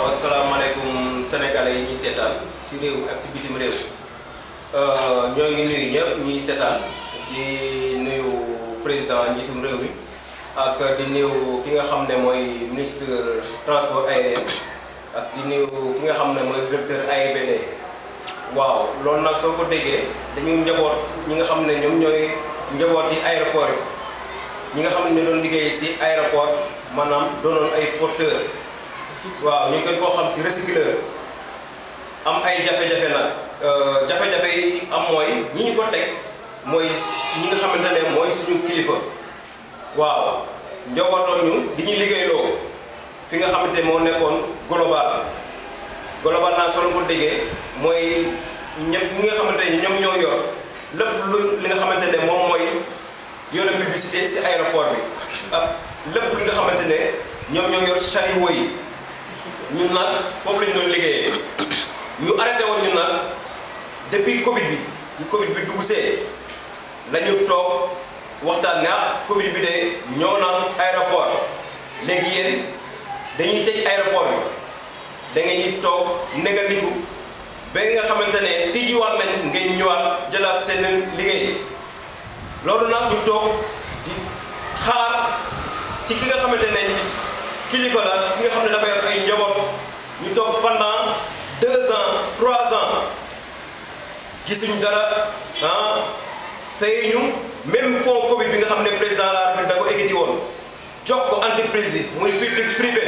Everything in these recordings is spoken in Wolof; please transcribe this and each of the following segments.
asalaamaaleykum sénégalais yi ñuy seetaan si réew ak si bitim réew ñoo ngi nuyu ñëpp ñuy seetaan di nuyu président njiitum réew mi ak di nuyu ki nga xam ne mooy ministre transport aérien ak di nuyu ki nga xam ne mooy directeur AIBD waaw loolu nag soo ko déggee dañuy njaboot ñi nga xam ne ñoom ñooy njaboot yi aéroport yi ñi nga xam ne ñu doon liggéey si aéroport maanaam doonoon ay porteur waaw ñu gën koo xam si recycleur am ay jafe-jafe nag jafe-jafe yi am mooy ñi ñu ko teg mooy ñi nga xamante ne mooy suñu kilifa waaw njabootoo ñu di ñu liggéeyloo fi nga xamante moo nekkoon global global naa solo ko déggee mooy ñëpp ñi nga xamante ne ñoom ñoo yor lépp lu li nga xamante ne moom mooy yore publicité si aéroport bi ak lépp li nga xamante ne ñoom ñoo yor chariot yi ñun nag foofu lañ doon liggéeyee ñu arrêté woon ñun nag depuis Covid bi ñu Covid bi dugg see la ñu toog waxtaan ne ah Covid bi de ñëw na aéroport léegi yéen dañuy tëj aéroport bi da ngeen ñu toog négandiku ba nga xamante ne tijjiwaat nañ ngeen ñëwaat jëlaat seen liggéey loolu nag ñu toog di xaar ci ki nga xamante ne kilifa la ki nga xam ne dafa yor ay njaboot ñu toog pendant deux ans trois ans gisuñ dara ah fay ñu même fonds Covid bi nga xam ne président de la République da ko ekkati woon jox ko entreprise yi muy public privé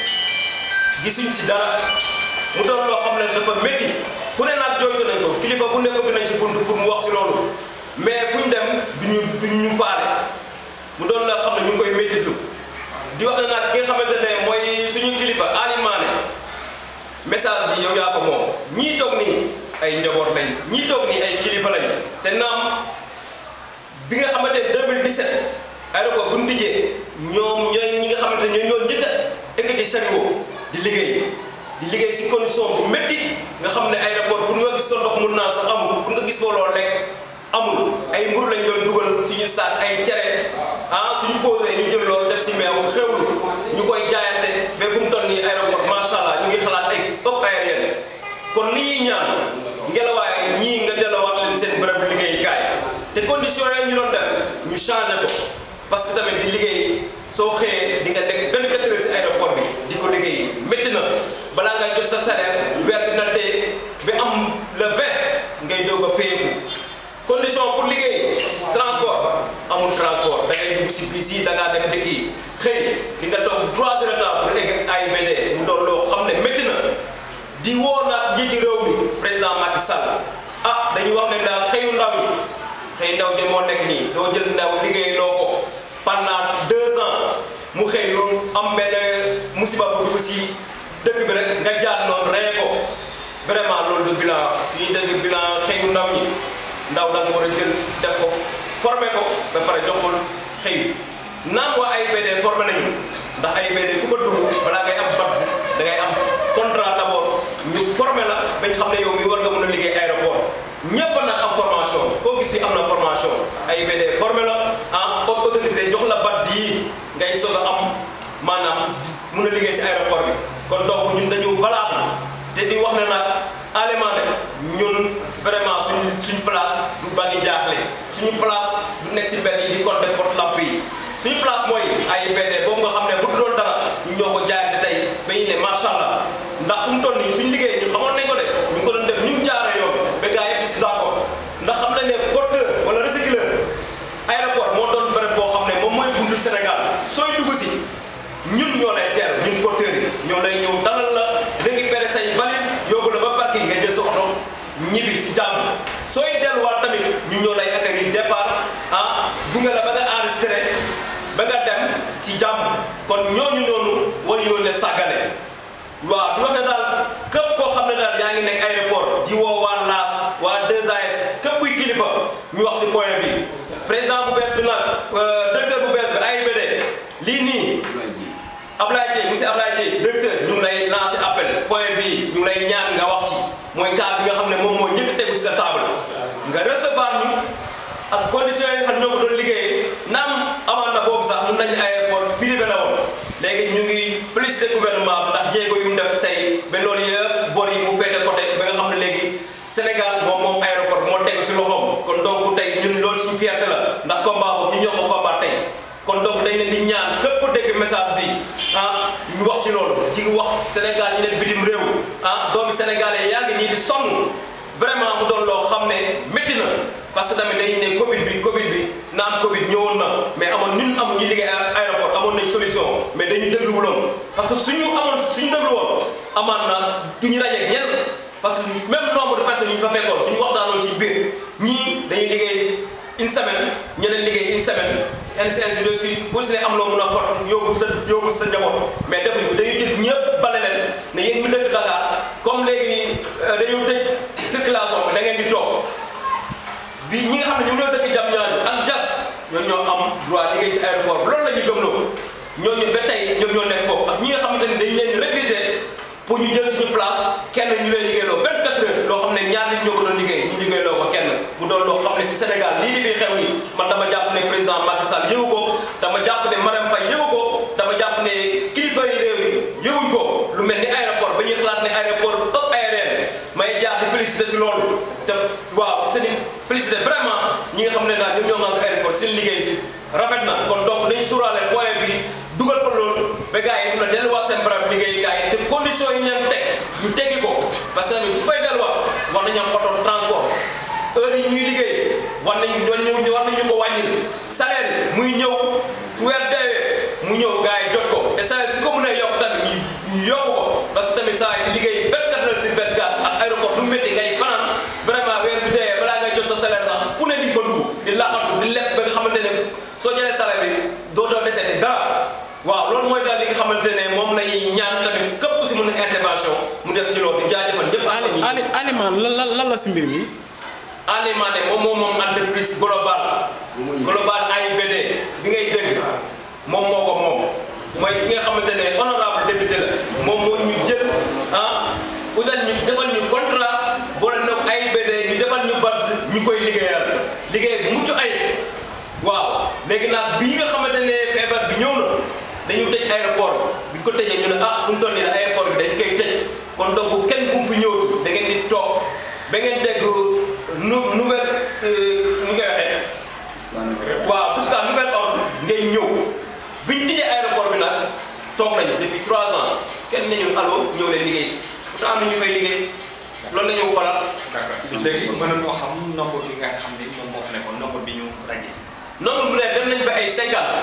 gisuñ si dara mu doon loo xam ne dafa métti fu ne nag jooytu nañ ko kilifa bu ne bëgg nañ si bunt pour mu wax si loolu mais fu ñu dem duñu duñ ñu faale mu doon loo xam ne ñu ngi koy méttitlu di wax ne nag ki nga xamante ne mooy suñu kilifa alimaane message bi yow yaa ko moom ñii toog nii ay njaboot lañ ñii toog nii ay kilifa lañ te naam bi nga xamante ne 2017 aéroport bu ñu tijjee ñoom ñooy ñi nga xamante ne ñoo ñoo njëkk a ekkati sariwo di liggéey di liggéey si condition bu métti nga xam ne aéroport pour nga gis sa ndox mun naa sax amul pour nga gis foo loolu lekk amul ay mburu lañ doon dugal suñu saak ay cere ah suñu posé ñu jël loolu def si meew xewlu ñu koy jaayante ba fu mu toll nii aéroport macha allah ñu ngi xalaat ay ëpp aérienne kon li ñuy ñaan ngelawaay ñii nga delloowaat leen seen bërëb liggéeyukaay te conditions yi ñu doon def ñu changé ko parce que tamit di liggéey soo xëyee di nga teg 24 heures si aéroport bi di ko liggéey métti na balaa ngay jot sa salaire weer dina dee ba am le 20 ngay doog a fayeeku condition pour liggéey transport amul transport da ngay dugg si bis yi da ngaa dem dëkk yi xëy di nga toog trois heures de temps pour egg AIBD mu doon loo xam ne métti na di woo nag njiiti réew mi président Macky Sall ah dañuy wax ne daal xëyu ndaw yi xëy ndaw de moo nekk nii doo jël ndaw liggéey loo ko pendant deux ans mu xëy lu am benn musiba bu dugg si dëkk bi rek nga jaar noonu reye ko vraiment loolu du bilan suñuy dëgg bilan xëyu ndaw ñi ndaw da nga war a jël def ko formé ko ba pare joxul xëy naam waa AIBD formé nañu ndax AIBD ku fa dugg balaa ngay am badge da ngay am contrat d'abord ñu formé la bañ xam ne yow mi war nga mën a liggéey aéroport ñëpp nag am formation koo gis fi am na formation AIBD formé la en autorité jox la badge yi ngay soog a am maanaam mën a liggéey si aéroport bi kon donc ñun dañu valable te di wax ne nag alemande ñun vraiment suñ suñ place du bàngi jaaxle suñu place du nekk si mbedd yi di compter porte lampe yi suñu place mooy AIBD boobu nga xam ne bu dul doon dara ñu ñoo ko jaayante tey ba ñu ne macha allah ndax fu mu toll nii suñu liggéey ñu xamoon nañ ko de ñu ngi ko doon def ñu mu jaaree yoon ba gars yëpp si d'accord ndax xam nañ ne porteur wala recycleur aéroport moo doon bërëb boo xam ne moom mooy buntu Sénégal sooy dugg si ñun ñoo lay teer ñun porteurs yi ñoo lay ñëw dalal la récupérer say valise yóbbu la ba parking nga jël sa oto ñibbi si jàmm sooy delluwaat tamit ñu ñoo lay accueillir départ ah gunge la ba nga enregistré ba nga dem si jàmm kon ñooñu noonu war yoo ne sàggane waaw di wax ne daal képp koo xam ne daal yaa ngi nekk aéroport di woo waa LAS waa 2AS képp kuy kilifa ñu wax si point bi président bu bees bi nag directeur bu bees bi AIBD lii nii Ablaye Dieye monsieur Ablaye Dieye directeur ñu ngi lay lancé appel point bii ñu ngi lay ñaan nga wax ci mooy cas bi nga xam ne moom moo njëkk tegu si sa table nga recevoir ñu ak conditions yi nga xam ne ñoo ko doon liggéeyee naam amaan na boobu sax mun nañu aéroport privé la woon léegi ñu ngi félicité gouvernement bi ndax jéego yu mu def tey ba loolu yëpp bor yi mu féete côté ba nga xam ne léegi Sénégal moom moom aéroport moo tegu si loxoom kon donc tey ñun loolu suñu fierté la ndax combat boobu ñu ñoo ko combat tey kon donc dañ leen di ñaan képp dégg message bi ah ñu wax si loolu di wax Sénégal ñu nekk bitim réew ah doomi sénégalais yaa ngi nii di sonn vraiment mu doon loo xam ne métti na parce que tamit dañuy ne Covid bi Covid bi naan Covid ñëwoon na mais amoon ñun amoon ñu liggéey aéroport amoon nañ solution mais dañu dégluwuloon parce que suñu amoon suñu déglu woon amaan na duñu rajeeg ñenn parce que même nombre de personnes yi ñu fa fekkoon suñu waxtaanoon suñu biir ñii dañuy liggéey une semaine ñeneen liggéey une semaine ainsi de suite bu si ne am loo mun a fort yóbbu sa yóbbu sa njaboot mais defuñ ko dañuy jël ñëpp bale leen ne yéen ñu dëkk Dakar comme léegi dañu tëj circulation bi da ngeen di toog bi ñi nga xam ne ñoom ñoo dëkk jam ñaaju ak jas ñoo ñoo am droit liggéey si aéroport loolu la ñu gëmloo ñooñu ba tey ñoom ñoo nekk foofu ak ñi nga xamante ne dañ leen recruter pour ñu jël suñu place kenn ñu leen liggéeyloo 24 heures loo xam ne ñaar nit ñoo ko doon liggéey ñu liggéeyloo ko kenn mu doon loo xam ne si Sénégal lii di fi xew nii man dama jàpp ne président Macky Sall yëgu ko dama jàpp ne Marème Faye yëgu ko dama jàpp ne kilifa yi réew yi yëguñ ko lu mel ni aéroport ba ñuy xalaat ne aéroport ëpp aérien may jaar di félicité si loolu te waaw seen i félicité vraiment ñi nga xam ne daal ñoom ñoo ngaan aéroport seen liggéey si rafet na kon donc dañ suuraale point bi dugal ko loolu ba gars yi mun a delluwaat seen barab liggéey gars yi te condition yi ñu leen teg ñu teggi ko parce que tamit su fay delluwaat war nañu am oto transport heure yi ñuy liggéey war nañu war nañu ko wàññil salaire yi muy ñëw weer deewee mu ñëw gars yi jot ko te salaire su ko mënee yokk tamit ñu ñu yokk ko parce que tamit saa yi liggéey 24 heures sur 24 ak aéroport du métti ngay fanaan vraiment weer su deewee balaa ngay jot sa salaire sax fu ne di nga ko dugg di laqatu di leb ba nga xamante ne soo jëlee salaire bi dootoo deseeti dara waaw loolu mooy daal li nga xamante ne moom lay ñaan tamit képp ku si mën a intervention mu def si loolu di jaajëfal ñëpp. Ali Alioune lan lan lan la si mbir mi. Alimane moom moom moom entreprise global global AIBD bi ngay dégg moom moo ko moom mooy ki nga xamante ne honorable député la moom moo ñu jël ah utal ñu defal ñu contrat boole nag AIBD ñu defal ñu bars ñu koy liggéeyal liggéey bu mucc ay waaw léegi nag bi nga xamante ne feebar bi ñëw na dañu tëj aéroport bi ñu ko tëjee ñu ne ah fu mu toll nii la aéroport bi dañ koy tëj kon donc kenn bu mu fi ñëwatu da ngeen di toog ba ngeen dégg nu nouvelle nu ngay waxee. waaw tout ça nouvelle ordre ngay ñëw bi ñu tijjee aéroport bi nag toog nañu depuis trois ans kenn nañu allo ñëw leen liggéey si pourtant am na ñu fay liggéey loolu la ñu xoolal. d'accord léegi mën nañoo xam nombre bi nga xam ni moom moo fi nekkoon nombre bi ñu ràññee. nombre bu ne dem nañ ba ay cinquante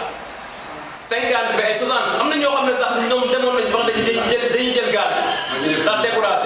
cinquante ba ay soixante am na ñoo xam ne sax ñoom demoon nañ fa dañuy jël dañuy jël gaal ndax découragé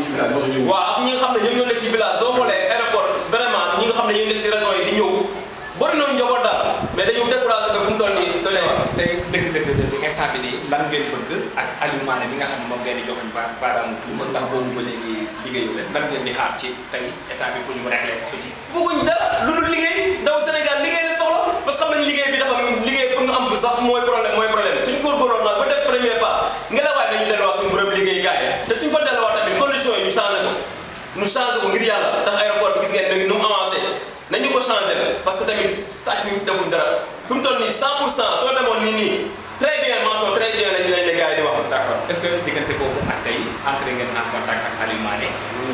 waaw ak ñi nga xam ne ñoom ñoo nekk si village doo xoolee aéroport vraiment ñi nga xam ne ñoo nekk si région yi di ñëw bëri nañu njaboot daal mais dañu découragé ba fu mu toll nii doy na waar tey dëgg dëgg dëgg instant bi nii lan ngeen bëgg ak Aliou Mané bi nga xam ne moom ngeen di joxoñ ba baaraamu tuuma ndax boobu ba léegi liggéeyu leen lan ngeen di xaar ci tey état bi pour ñu régler su ci bëgguñ dara lu dul liggéey ndaw Sénégal liggéey la soxla parce que xam nañ liggéey bi dafa liggéey pour nga am bi sax mooy problème mooy problème suñ góorgóorloon nag ba def premier pas nga la waay nañu delluwaat suñu bërëb liggéey gaay te suñ fa delluwaat tamit conditions yi ñu changé ko ñu changé ko ngir yàlla tax aéroport bi gis ngeen léegi nu mu avancé nañu ko changé parce que tamit sàcc ñu defuñ dara fi mu toll nii 100 pour cent soo demoon nii nii très bien mention très bien lañ lañ la gars yi di wax d'accord est-ce que diggante boobu ak tey entré ngeen en contact ak Aliou Mané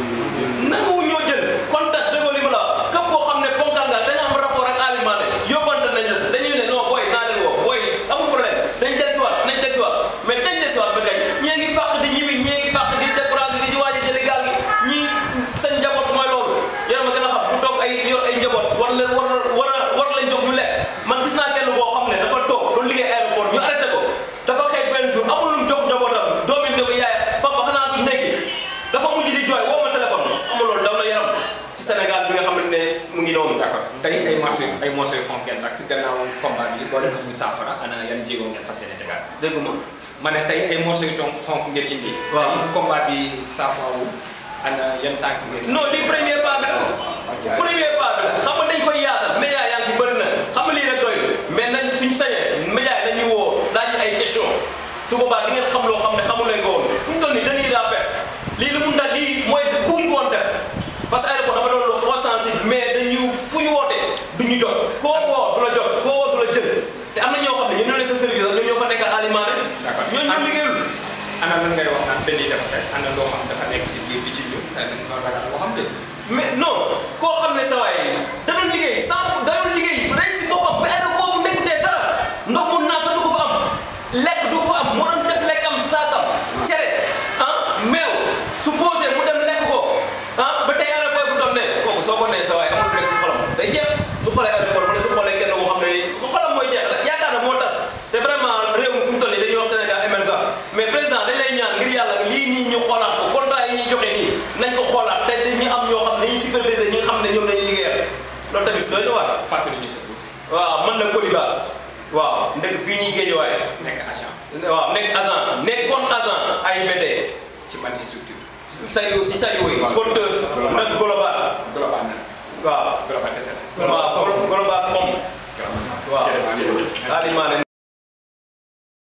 nanguwu ñoo jël contact déggoo li ma la wax képp koo xam ne ponkal nga dañu am rapport ak Aliou Mané yóbbante nañ la si dañuy ne non booy naa leen woo booy amul problème dañ del si waat nañ del si waat mais dañ del si waat ba kañ ñee ngi fàq di ñibbi ñee ngi fàq di découragé di ci waaj a jëli gaal gi ñii seen njaboot mooy loolu yéen ma gën a xam bu toog ay yor ay njaboot war leen war war a war lañ jox ñu lekk man gis naa kenn boo xam ne dafa toog doon liggéey aéroport ñu arrêté ko dafa xëy benn jour amul lu mu jox njabootam doomi ne ko yaay papa xanaa duñ nekki dafa mujj di jooy woo ma téléphone amul loolu daw na yaram ci Sénégal bi nga xamante ne mu ngi noonu d'accord tey ay morceaux ay morceaux yu xonk ngeen takk gannaaw combat bi boo leen ko muy saafara ana yan jéego ngeen fas yéene tegaat dégg ma ma ne tey ay morceaux yu ton xonk ngeen indi Waaw. bu combat bi saafarawu ana yan tànk ngeen non lii premier pas bi la premier pas bi la xam nga dañ koy yaatal média yaa ngi bëri na xam nga lii rek doy mais nañ suñu sañee média yi dañuy woo laaj ñu ay question su boobaa di ngeen xam loo xam ne xamul leen ko woon fu mu toll nii dañuy daa fees lii lu mun tax lii mooy bëgguñ ko woon def parce que aéroport dafa doon lu xaw a sensible mais dañu fu ñu wootee duñu jot koo woo du la jot koo woo du la jël te am na ñoo xam ne ñoom ñoo ne sa service ñoom ñoo fa nekkal alimentaire D'accord. ñooñu ñu liggéeyul ana lan ngay wax naan benn yi dafa fees am na loo xam dafa nekk si biir di ci ñëw te dañ ko ragal loo xam de mais non koo xam ne sa waay da doon liggéey sans da doon liggéey rey si boppam ba aéroport boobu nekk dee dara ndox mu naan sax du ko fa am lekk du ko fa am moo doon def lekkam saakam cere ah meew su posé mu dem lekk ko ah ba tey aéroport bu doon ne kooku soo ko nee sa waay amul rek si xolam day jeex su xoolee aéroport wala su xoolee kenn koo xam ne nii su xolam mooy jeex yaakaar na moo tas te vraiment réew mi fu mu toll nii dañuy wax Sénégal émergent mais président dañ lay ñaan ngir yàlla lii nii ñu xoolaat ko contrat yi ñuy joxe nii nañ ko xoolaat te dañuy am ñoo xam ne dañuy superviser ñi nga xam ne ñoom lañuy liggéeyal loolu tamit doy na waar fàttali ñu sa tur waaw man la Colibas waaw ndek fii nii Guédiawaye nekk agent waaw nekk agent nekkoon agent AIBD ci ban structure sayu si sayu yi compteur nag global global na waaw global kese la waaw global com global waaw jërëjëf Alimaane